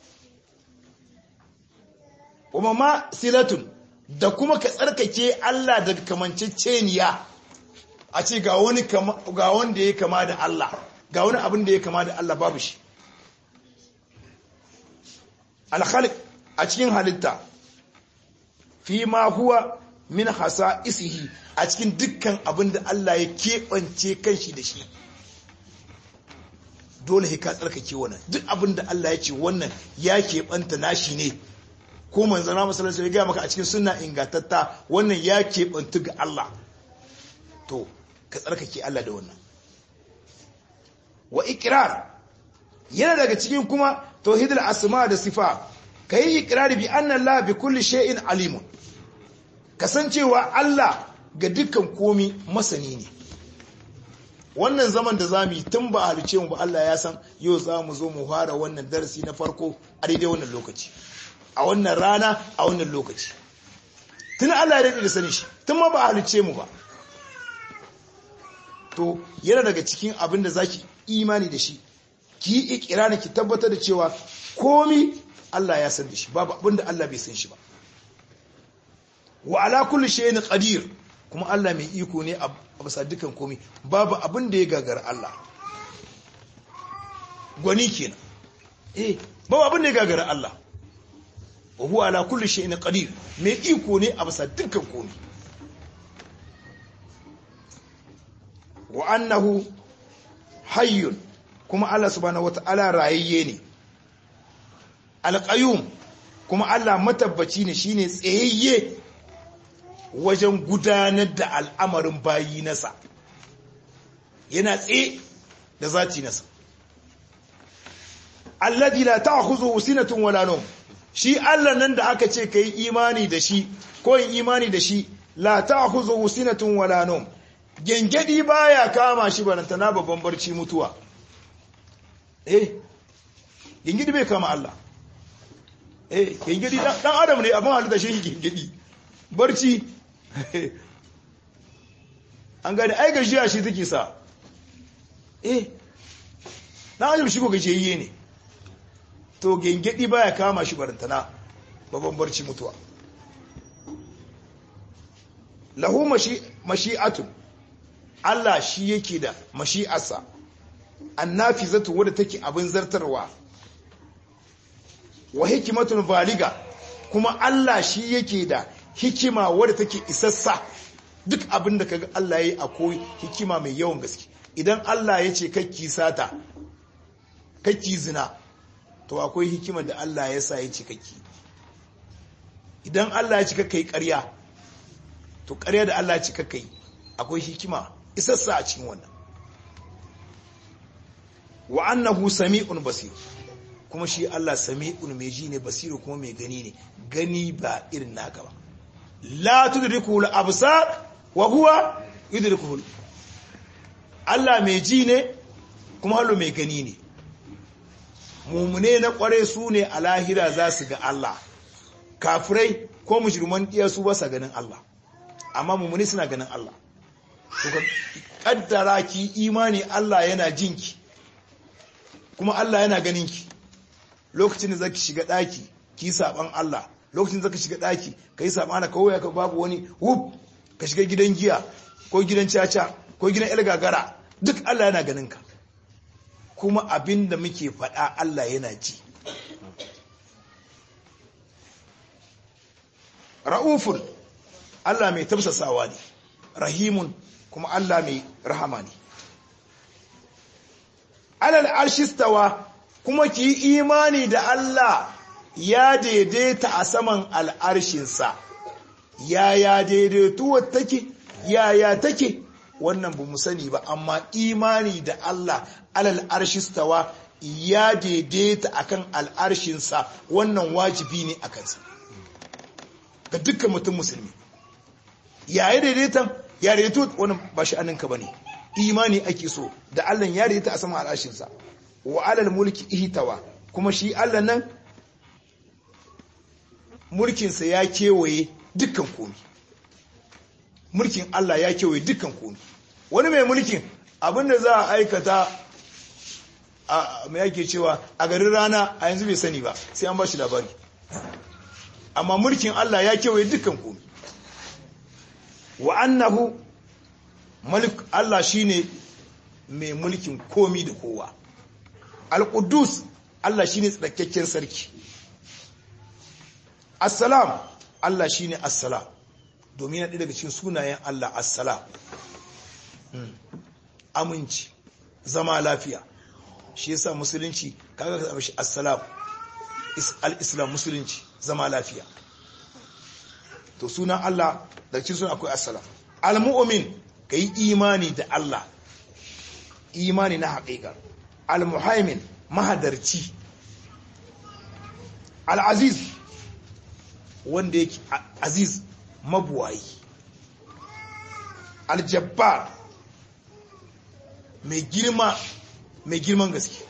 kuma ma silatun da kuma ka tsarkake Allah daga kamanceceniya a ce ga wani ga wanda ya kama da Allah ga wani abin da ya kama da Allah babu shi al-khaliq a cikin halitta fi ma huwa min hasa'isihi a cikin dukkan abin da Allah ya keɓance kanshi da shi dole ka tsarkake wannan duk abin da Allah ya ce wannan ya keɓanta nashi ne ko manzana masalarsa ya gaya maka a cikin suna ingantatta wannan ya keɓantu ga Allah to ka tsarkake Allah da wannan wa ikirar yana daga cikin kuma tauhidul asma da sifa kai ikrari bi anna Allah bi kulli shay'in alimun kasancewa Allah ga dukkan komi masani ne wannan zaman da zamu yi tun ba halice mu ba Allah ya san yau za mu zo mu fara wannan darasi na farko a daidai wannan lokaci a wannan rana a wannan lokaci tun Allah ya daɗe da sani shi tun ma ba halice mu ba to yana daga cikin abin da zaki imani da shi ki yi ikirani ki tabbatar da cewa komi Allah ya san da shi babu abin da Allah bai san shi ba wa ala kulli shay'in qadir kuma Allah mai iko ne a bisa dukan komi babu abin da ya gagara Allah gwani kenan eh babu abin da ya gagara Allah wa huwa ala kulli shay'in qadir mai iko ne a bisa dukan komi wa annahu hayyun kuma Allah subhanahu wata'ala rayayye ne alqayyum kuma Allah matabbaci ne shine tsayayye wajen gudanar da al'amarin bayi nasa yana tsaye da zati nasa alladhi la ta'khudhu sinatun wala nawm shi Allah nan da aka ce kai imani da shi ko yin imani da shi la ta'khudhu sinatun wala nawm gengedi baya kama shi barantana babban barci mutuwa eh gengedi bai kama Allah eh gengedi dan adam ne abin halitta shi gengedi barci an gani ai gajiya shi take sa eh dan adam shi ko gajiyayye ne to gengedi baya kama shi barantana babban barci mutuwa lahu mashi'atun Allah shi yake da mashi'arsa annafizatu wadda take abin zartarwa wa hikimatun baliga kuma Allah shi yake da hikima wadda take isassa duk abin da kaga Allah yayi akwai hikima mai yawan gaske idan Allah ya ce kakki sata kakki zina to akwai hikima da Allah ya sa ya ce kakki idan Allah ya ce kakkai ƙarya to ƙarya da Allah ya ce kakkai akwai hikima isassa a cikin wannan wa annahu sami'un basir kuma shi Allah sami'un mai ji ne basiru kuma mai gani ne gani ba irin naka ba la tudriku al absar wa huwa yudriku Allah mai ji ne kuma hallo mai gani ne mumune na kware su ne a lahira za su ga Allah kafirai ko mujriman diya su ba sa ganin Allah amma mumune suna ganin Allah kuka kaddara ki imani Allah yana jinki kuma Allah yana ganinki lokacin da zaki shiga daki ki saban Allah lokacin da zaka shiga daki kai sabana kawai ka babu wani wuf ka shiga gidan giya ko gidan caca ko gidan el gagara duk Allah yana ganinka kuma abinda muke faɗa Allah yana ji ra'ufun Allah mai tafsasawa ne rahimun kuma Allah mai rahama ne alal arshistawa kuma ki yi imani da Allah ya daidaita a saman al'arshinsa yaya daidaituwar take yaya take wannan ba mu sani ba amma imani da Allah alal arshistawa ya daidaita akan al'arshinsa wannan wajibi ne a kansa ga dukkan mutum musulmi yaya daidaitan ya daidaitu wannan ba shi aninka ba ne imani ake so da Allah ya daidaita a saman al'arshinsa wa alal mulki ihtawa kuma shi Allah nan mulkinsa ya kewaye dukkan komi mulkin Allah ya kewaye dukkan komi wani mai mulkin abinda za a aikata a mai yake cewa a garin rana a yanzu bai sani ba sai an ba shi labari amma mulkin Allah ya kewaye dukkan komi wa annahu malik Allah shine mai mulkin komi da kowa al-qudus Allah shine tsakakken sarki assalam Allah shine assalam domin yana daga cikin sunayen Allah assalam aminci zama lafiya shi yasa musulunci kaga ka zama shi assalam al-islam musulunci zama lafiya to sunan Allah daga cikin sunan akwai assalam al-mu'min kai imani da Allah imani na haƙiƙa al-muhaimin mahadarci al-aziz wanda yake aziz mabuwayi aljabbar mai girma mai girman gaske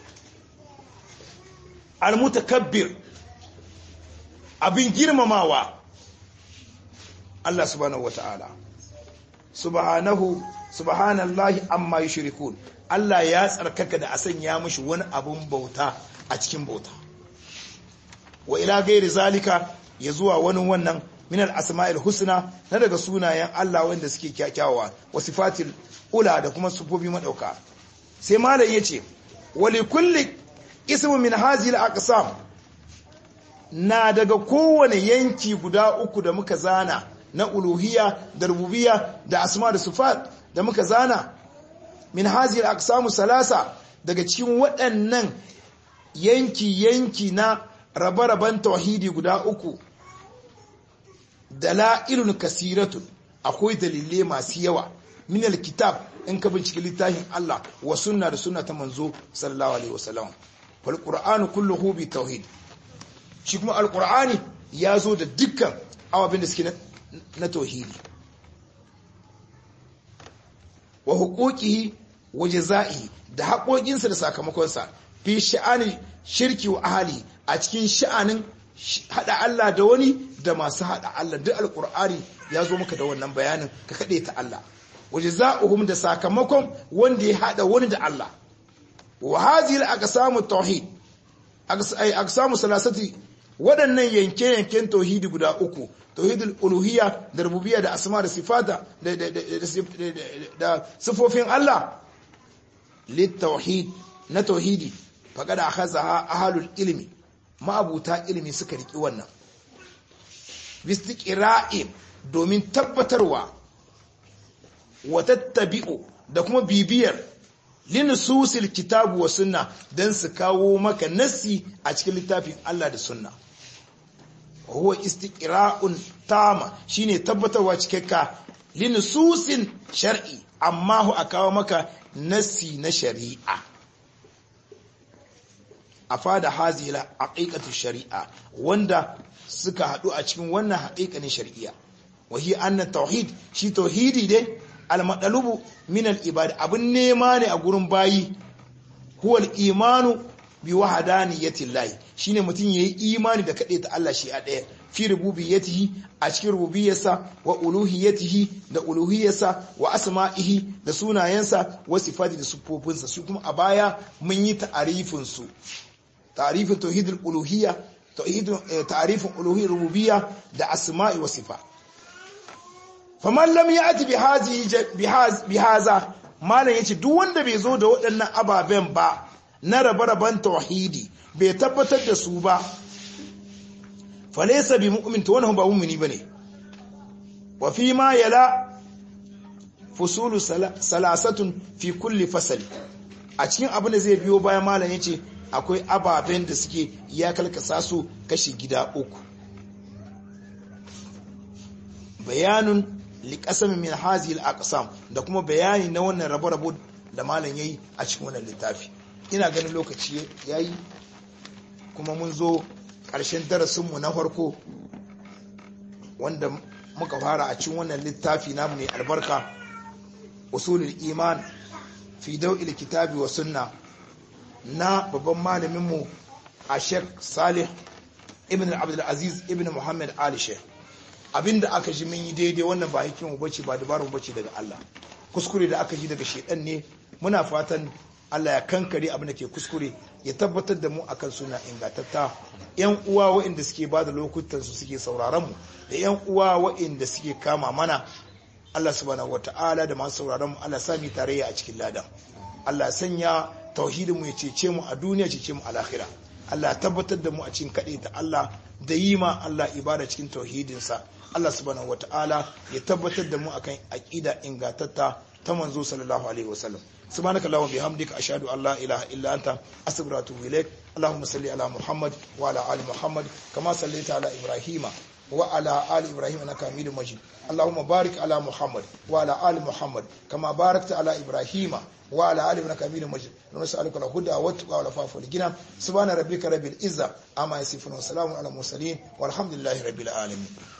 almutakabbir abin girmamawa Allah subhanahu wata'ala subhanahu subhanallahi amma yushrikun Allah ya tsarkaka da a sanya mishi wani abun bauta a cikin bauta wa ila gairi zalika ya zuwa wani wannan min al-asma'il husna na daga sunayen Allah wanda suke kyakkyawa wa sifatil ula da kuma sufofi madauka sai malam yace wa li kulli ismu min hadhihi al-aqsam na daga kowane yanki guda uku da muka zana na uluhiyya da rububiyya da asma da sifat da muka zana min hadhihi al-aqsam salasa daga cikin waɗannan yanki yanki na rabe-raben tauhidi guda uku dala'ilun kasiratun akwai dalilai masu yawa min alkitab in ka bincike littafin Allah wa sunna da sunna ta manzo sallallahu alaihi wasallam fal qur'anu kulluhu bi tauhid shi kuma alqur'ani ya zo da dukkan awabin da suke na tauhidi wa huquqihi wa jazaihi da haƙoƙinsa da sakamakonsa fi sha'ani shirki wa ahli a cikin sha'anin hada Allah da wani da masu hada Allah duk alkur'ani ya zo maka da wannan bayanin ka kade ta Allah waje za'uhum da sakamakon wanda ya hada wani da Allah wa hadhihi al-aqsamu tauhid aqsamu salasati waɗannan yanke yanken tauhidi guda uku tauhidul uluhiyya da rububiyya da asma da sifata da sifofin Allah lit tauhid na tauhidi faqad akhadha ahlul ilmi ma'abuta ilimi suka riki wannan bistiqra'in domin tabbatarwa wa tattabi'u da kuma bibiyar linususil kitabu wa sunna dan su kawo maka nassi a cikin littafin Allah da sunna huwa istiqra'un tama shine tabbatarwa cikakka linususin shar'i amma hu a kawo maka nassi na shari'a a fada hazila aqiqatu shari'a wanda suka hadu a cikin wannan haqiqanin shari'a wahi anna tauhid shi tauhidi dai almadalubu min al-ibad abun nema ne a gurin bayi huwa al-imanu bi wahdaniyati llahi shine mutun yayi imani da kade ta Allah shi a daya fi rububiyyatihi a cikin rububiyyarsa wa uluhiyyatihi da uluhiyyarsa wa asma'ihi da sunayensa wa sifati da sifofinsa su kuma a baya mun yi ta'arifin su ta'rifin tauhidul uluhiyya tauhidul ta'rifin uluhiyyar rububiyya da asma'i wa sifat faman lam ya'ti bi hazihi bi haza malam yace duk wanda bai zo da waɗannan ababen ba na rabe-raben tauhidi bai tabbatar da su ba falaysa bi mu'min to wannan ba mu'mini bane wa fi ma yala fusulu salasatun fi kulli fasali a cikin abin da zai biyo bayan malam yace akwai ababen da suke ya kalkasa su kashi gida uku bayanun liqasam min hazil aqsam da kuma bayani na wannan rabo-rabo da malam yayi a cikin wannan littafi ina ganin lokaci yayi kuma mun zo ƙarshen darasinmu na farko wanda muka fara a cikin wannan littafi namu mai albarka usulul iman fi dau'il kitabi wa sunna na babban malaminmu a sheikh salih ibn abdul aziz ibn muhammad ali sheikh abinda aka ji mun yi daidai wannan ba hikimu bace ba dabarun bace daga Allah kuskure da aka ji daga shedan ne muna fatan Allah ya kankare abin da ke kuskure ya tabbatar da mu akan suna ingantatta yan uwa waɗanda suke ba da lokutan su suke sauraron mu da yan uwa waɗanda suke kama mana Allah subhanahu wata'ala da masu sauraron mu Allah sami tarayya a cikin ladan Allah sanya tauhidin mu ya cece mu a duniya cece mu a lahira Allah tabbatar da mu a cikin kaɗai da Allah da yi ma Allah ibada cikin tauhidinsa Allah subhanahu wata'ala ya tabbatar da mu akan aqida ingantatta ta manzo sallallahu alaihi wasallam سبحانك اللهم وبحمدك اشهد ان لا اله الا انت استغفرك واتوب اليك اللهم صل على محمد وعلى ال محمد كما صليت على ابراهيم وعلى ال ابراهيم انك حميد مجيد اللهم بارك على محمد وعلى ال محمد كما باركت على ابراهيم وعلى ال انك حميد مجيد نسالك الهدى والتقى والعفاف والغنى سبحان ربك رب العزه عما يصفون وسلام على المرسلين والحمد لله رب العالمين